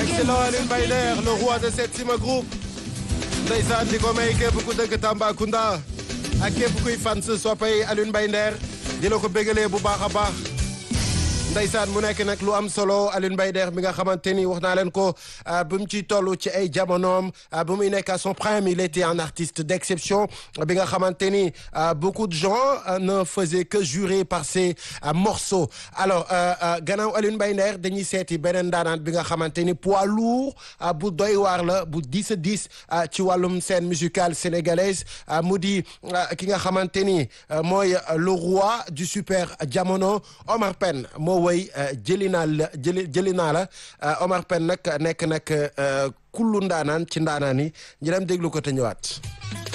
excellent Alioune Mbaye Nder le roi de Setsima Group ndeysaan di ko may képp ku dëkk Tambacounda ak képp kuy fan sa soppay Alioune Mbaye Nder di la ko bégalee bu baax a baax ndeysaan mu nekk nag lu am solo Alioune Mbaye Nder mi nga xamante ni wax naa leen ko bu mu ciy toll ci ay jamonoom bu muy nekk à son prime il était un artiste d'exception bi nga xamante ni beaucoup de gens ne faisaient que jurer par ses morceaux alors gannaaw Alioune Mbaye Nder dañuy seeti beneen daanaan bi nga xamante ni poids lourd bu doy waar la bu dix a dix ci wàllum scène musicale sénégalaise mu di ki nga xamante ni mooy le roi du super jamono Omar Pène moo woy jëli naa la jëli jëli naa la Omar Pène nag nekk nag kullu ndaanaan ci ndaanaan yi ñu dem déglu ko te ñëwaat